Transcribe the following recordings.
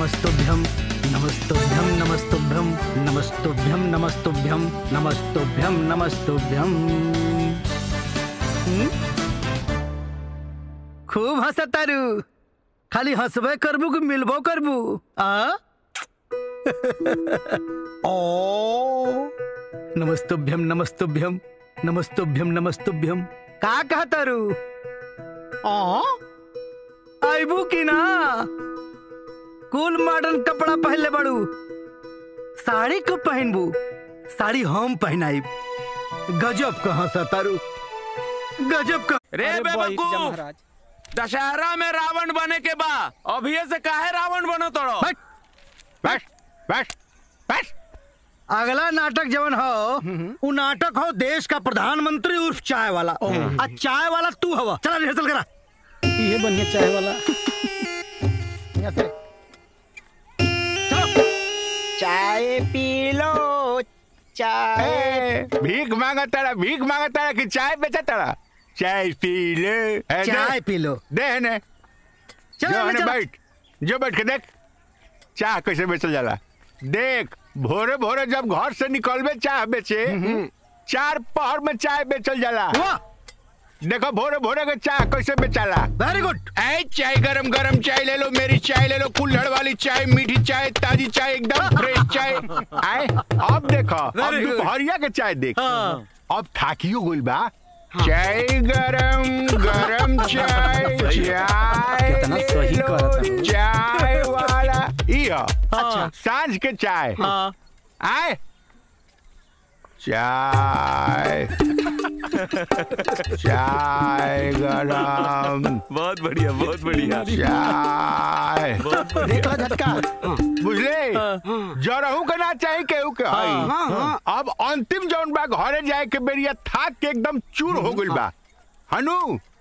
नमस्तुभ्यम नमस्तुभ्यम नमस्तुभ्यम नमस्तुभ्यम नमस्तुभ्यम नमस्तुभ्यम नमस्तुभ्यम हम्म? खूब हंसतारू खाली हंसबे करबू कि मिलबो करबू आ ओ नमस्तुभ्यम नमस्तुभ्यम नमस्तुभ्यम नमस्तुभ्यम का कहतारू आ आइबू की ना कुल मॉडर्न कपड़ा पहनले बड़ू साड़ी कब पहनबू साड़ी हम पहनाई गजब कहाँ सतारू गजब का रे बेवकूफ दशहरा में रावण बने के बा अभी से काहे रावण बनो तोड़ो बैठ बैठ बैठ बैठ अगला नाटक जवन हो उ नाटक हो देश का प्रधानमंत्री उर्फ चाय वाला आ चाय वाला तू हवा चला रिहर्सल करा ये बढ़िया चाय वाला यहाँ से चलो चाय पी लो चाय ए, भीख मांगा तारा भीख मांगा तारा कि चाय बेचा तारा चाय पी ले ए, दे। चाय पी लो दे ने चलो जो ले हने चलो। बैठ जो बैठ के देख चाय कैसे बेचल जाला देख भोरे भोरे जब घर से निकलबे चाय बेचे चार पहर में चाय बेचल जाला वाह देखो भोरे भोरे के चाय कैसे बेचाला वेरी गुड ऐ चाय गरम गरम चाय ले लो मेरी चाय ले लो कुल्हड़ वाली चाय मीठी चाय ताजी चाय एकदम फ्रेश चाय आए अब देखो अब Very good. दोपहरिया के चाय देख हाँ। अब थाकियो गुल बा चाय गरम गरम चाय चाय कितना सही ले लो, कहत हूँ। चाय वाला इयो अच्छा सांझ के चाय हाँ आए चाय चाय गरम बहुत बढ़िया बहुत बढ़िया चाय देख लो झटका बुझले जरहू के ना चाही केहू के हई अब अंतिम जौन बा घरे जाए के बेरिया थाक के एकदम चूर हो गइल बा हनु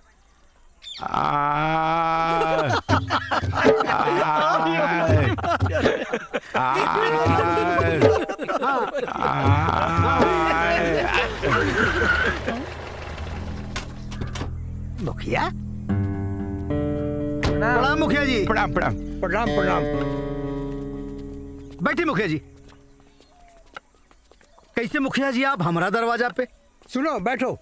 आ- आय- आय- मुखिया प्रणाम मुखिया जी प्रणाम प्रणाम प्रणाम प्रणाम बैठे मुखिया जी कैसे मुखिया जी आप हमारा दरवाजा पे सुनो बैठो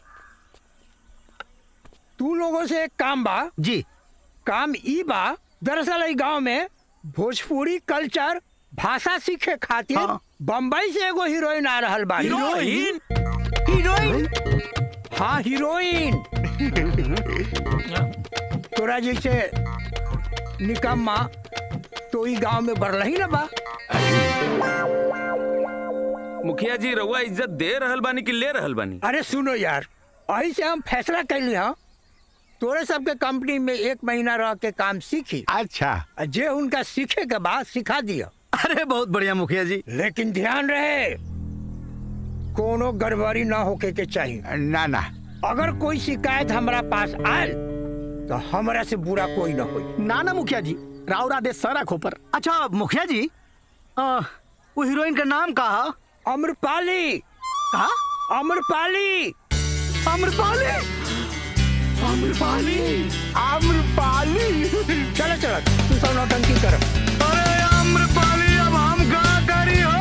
तू लोगों से एक काम बा जी काम ई बा दरअसल ई गांव में भोजपुरी कल्चर भाषा सीखे खातिर हाँ। बम्बई से एगो हीरोइन आ रहल बा हीरोइन हीरोइन हाँ हीरोइन तोरा जैसे निकम्मा तो ई गांव में बढ़ रही ना बा मुखिया जी रउआ इज्जत दे रहल बानी कि ले रहल बानी अरे सुनो यार अही से हम फैसला कैली हाँ तोरे सबके कंपनी में एक महीना रह के काम सीखी अच्छा आ जे उनका सीखे के बाद सिखा दिया अरे बहुत बढ़िया मुखिया जी लेकिन ध्यान रहे कोनो गड़बड़ी ना होके के चाहिए ना ना अगर कोई शिकायत हमरा पास आयल तो हमरा से बुरा कोई ना होई ना ना मुखिया जी राव राधे सर खोपर अच्छा मुखिया जी आ, वो हीरोइन का नाम कहा अम्रपाली कहा अम्रपाली अम्रपाली आम्रपाली आम्रपाली चलो चलो तू सब नौटंकी कर अरे अम्रपाली अब हम का करी हो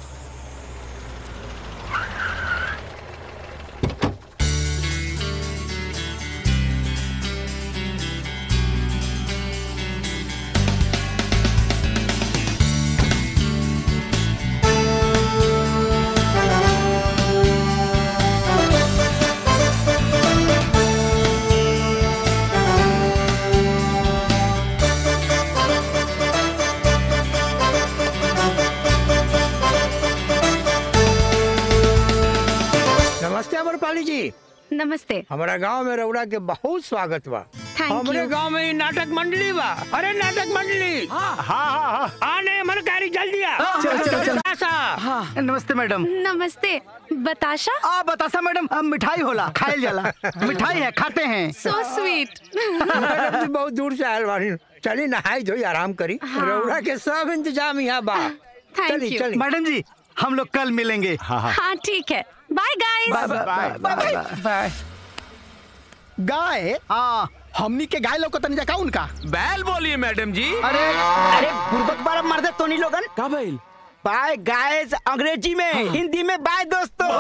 नमस्ते अम्रपाली जी नमस्ते हमारा गांव में रउरा के बहुत स्वागत बा Thank हमरे you. गांव में ई नाटक मंडली बा अरे नाटक मंडली हाँ हाँ हाँ आने मनकारी जल्दी आ चल, चल, चल। आशा। नमस्ते मैडम नमस्ते बताशा आ बतासा मैडम अब मिठाई होला खायल जाला मिठाई है खाते हैं सो स्वीट मैडम जी बहुत दूर से आयल बानी चली नहाई धोई आराम करी हाँ। रउरा के सब इंतजाम यहाँ बा Thank चली you. चली मैडम जी हम लोग कल मिलेंगे हाँ ठीक है bye guys bye bye bye bye guy हाँ हमनी के गाय लोग तनी जका उनका बैल बोलिए मैडम जी अरे अरे बुर्बक बारा मार दे तोनी लोगन का बैल बाय गाइस अंग्रेजी में हिंदी में बाय दोस्तों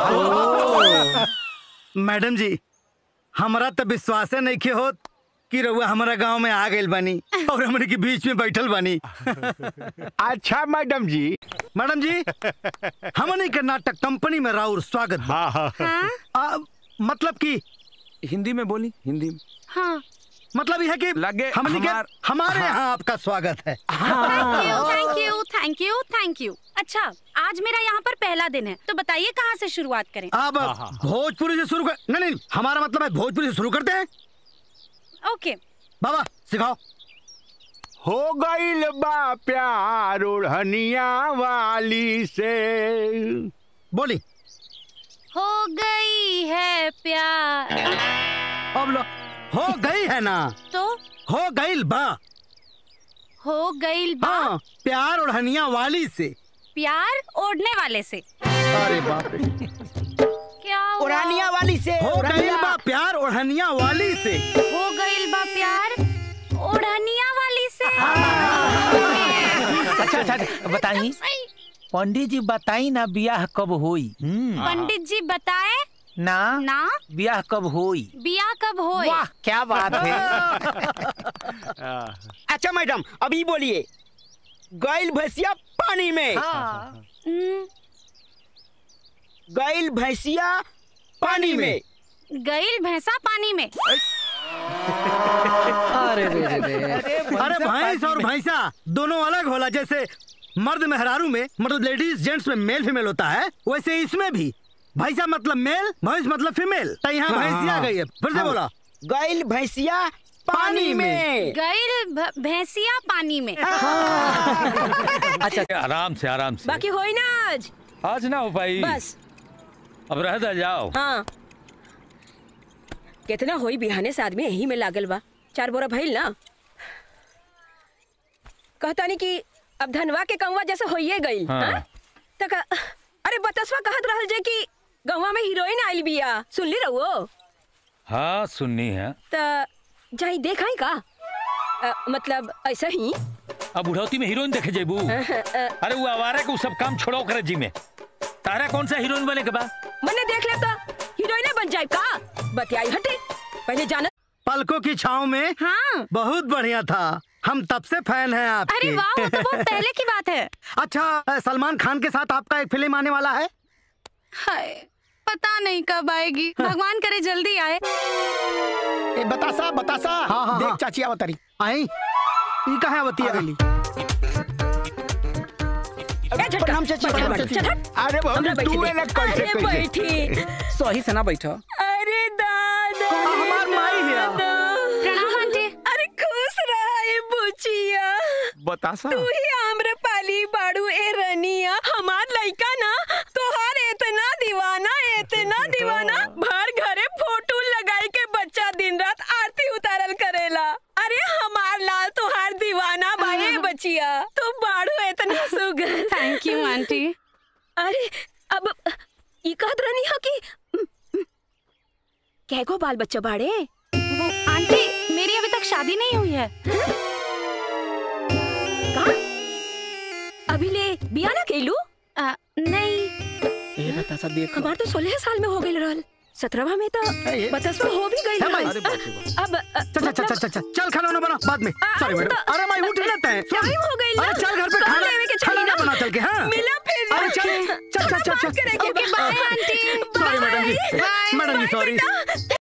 मैडम जी हमरा तो विश्वासे नहीं के होत कि रउआ हमारा गांव में आ गइल बानी और हमरे के बीच में बैठल बानी अच्छा मैडम जी मैडम जी हमने के नाटक कंपनी में राउर स्वागत बा। हाँ हाँ हाँ आ, मतलब कि हिंदी में बोली हिंदी में हाँ मतलब यह है कि लगे हमने के हमार- हमारे यहाँ आपका स्वागत है thank you thank you thank you thank you अच्छा आज मेरा यहाँ पर पहला दिन है तो बताइए कहाँ से शुरुआत करें अब भोजपुरी से शुरू कर नहीं नहीं हमारा मतलब है भोजपुरी से शुरू करते हैं ओके बाबा सिखाओ हो गईल बा प्यार ओढ़निया वाली से बोली हो गई है प्यार अब लो हो गई है ना तो हो गई बा हो गई बा हाँ प्यार ओढ़निया वाली से प्यार ओढ़ने वाले से अरे बाप रे क्या हुआ? उड़ानिया वाली से हो गई उड़ानिया। बा प्यार ओढ़निया वाली से हो गई बा प्यार ओढ़निया वाली से अच्छा अच्छा बताई पंडित जी बताई ना ब्याह कब होई पंडित जी बताए ना ना ब्याह कब होई बिया कब होए वाह क्या बात है अच्छा मैडम अभी बोलिए गैल भैंसिया पानी में हम्म, गैल भैंसिया पानी में गईल भैंसा पानी में अरे रे रे रे अरे भैंस और भैंसा दोनों अलग होला जैसे मर्द मेहरारू में मतलब लेडीज जेंट्स में मेल फीमेल होता है वैसे इसमें भी भैंसा मतलब मेल भैंस मतलब फीमेल तो यहाँ भैंसिया आ गई है फिर से बोला गैल भैंसिया पानी में गईल भ- भैंसिया पानी में आराम से आराम से बाकी होई ना आज आज ना हो पाई बस अब रह दा जाओ हाँ कितना होई बिहाने से आदमी यही में लागल बा चार बोरा भइल ना कहता नहीं कि अब धनवा के कंवा जैसे होइए गई हाँ। तक अरे बतसवा कहत रहल जे कि गंवा में हीरोइन आइल बिया सुनली रहो हाँ सुननी है त जाई देखाई का अ, मतलब ऐसा ही अब बुढ़ौती में हीरोइन देखे जेबू अरे वो आवारा के उ सब काम छोड़ो करे जी में तारा कौन सा हीरोइन बने के बा मने देख ले तो हीरोइन बन जाए का बतियाई हटे पहले जाना पलकों की छाव में हाँ बहुत बढ़िया था हम तब से फैन हैं आपके अरे वाह वो तो बहुत पहले की बात है अच्छा अ, सलमान खान के साथ आपका एक फिल्म आने वाला है हाय पता नहीं कब आएगी भगवान करे जल्दी आए ए बतासा बतासा हाँ, हाँ, देख हाँ। चाची आवतरी आई ई कहाँ बती आ गइली। ए झटका प्रणाम चाची, बैठा, प्रणाम बैठा, चाची। चल हट। अरे हमरा बहुत बैठी तू दे। ना कैसे अरे कैसे बैठी सही से ना बैठो अरे दादा हमार माई है। दादा। प्रणाम आंटी अरे खुश रहा ए बुचिया बतासा तू ही आम्रपाली बाड़ू ए रनिया हमार लइका ना तोहार इतना दीवाना इतना दीवाना भर घरे फोटो लगाई के बच्चा दिन रात आरती उतारल करेला अरे हमार लाल तोहार दीवाना बाए बचिया तू बाड़ू इतना सुगर थैंक यू आंटी अरे अब ई कहत रहनी हो कि कैगो बाल बच्चा बाड़े वो आंटी मेरी अभी तक शादी नहीं हुई है का अभी ले बिया ना केलू आ, नहीं ए बतासा देख हमार तो सोलह साल में हो गई रहल सत्रहवा में तो बतसवा हो भी गई है भाई। रहल अब अ, चल चल चल चल चल चल खाना वाना बना बाद में आ, सॉरी अब मैडम तो- अरे मैं उठ लेते हैं सुन। टाइम हो गई ना। अरे चल घर पे कल खाना लेवे के खाना चाहिए ना ना। बना चल के हाँ मिला फिर अरे चल चल चल चल बात करेंगे चल bye aunty sorry madam ji madam ji sorry